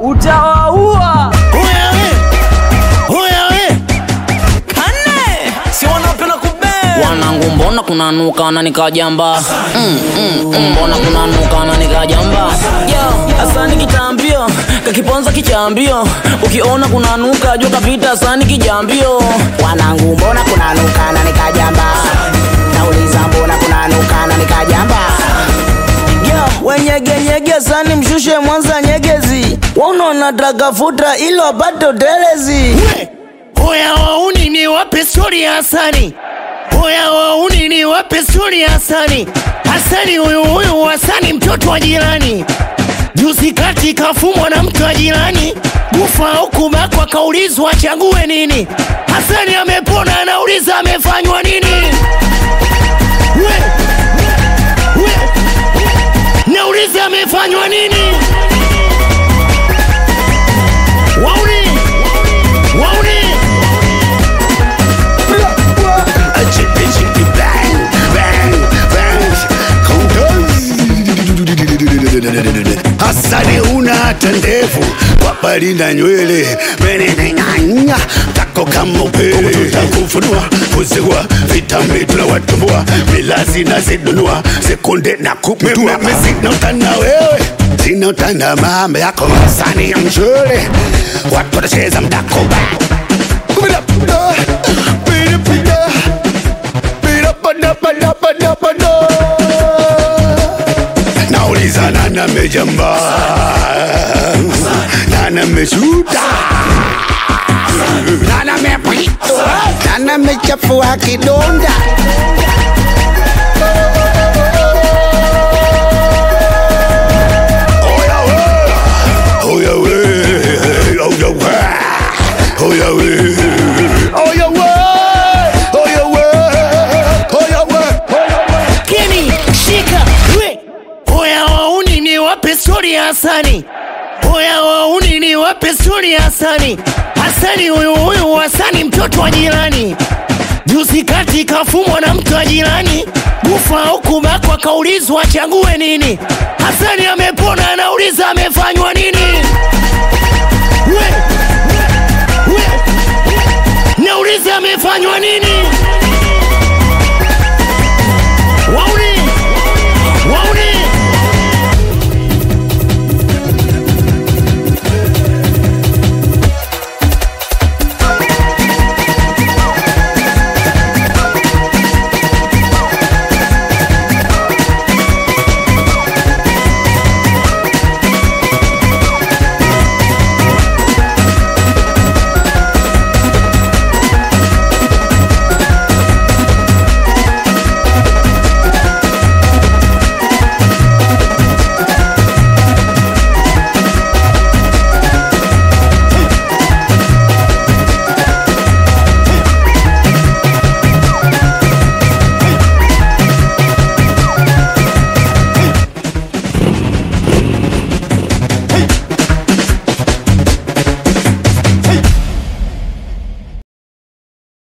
utawaua. Oya we, oya we, Kane si wanapenda kubea wanangu mbona kunanuka na nikajamba mm, mm, mm, mbona kunanuka na nikajamba yo asani kitambio kakiponza kichambio ukiona kunanuka jua kapita asani kijambio wanangu mbona kunanuka na nikajamba nauliza mbona kunanuka na nikajamba yo wenyegenyege sani mshushe mwanza nyegezi waunaona dragafuta ilo apate utelezi oya wauni ni wape stori ya Hasani, oya wauni ni wape stori ya Hasani. Hasani huyu huyu Hasani mtoto wa jirani, juzi kati kafumwa na mtu wa jirani, kufa au kubakwa, kaulizwa achague nini. Hasani amepona, anauliza amefanywa nini? We, we, nauliza amefanywa nini? Wauni, wauni Hasani una hata ndevu wapali na nywele meneneng'anya tako kama upele tutakufunua kuzigua vitambi tunawatumbua milazi na zidunua sekunde na kuputua mimi sina utana wewe sina utana mama yako Hasani ya mshule watu watacheza mdakoba Kumida, pida, pida, pida, pada, pada, pada, pada. nauliza nani amejamba nani ameshuta nani amepita nani amechafua kidonda Oya we, oya we, oya we, oya we, oya we, oya we, oya we, oya we. Keni, shika, we. Oya wauni ni wape stori ya Hasani. Oya wauni ni wape stori ya Hasani. Hasani huyu huyu Hasani mtoto wa jirani. Juzi kati kafumwa na mtu wa jirani, kufa au kubakwa, kaulizwa achague nini. Hasani amepona, anauliza amefanywa nini? We, we, nauliza amefanywa nini?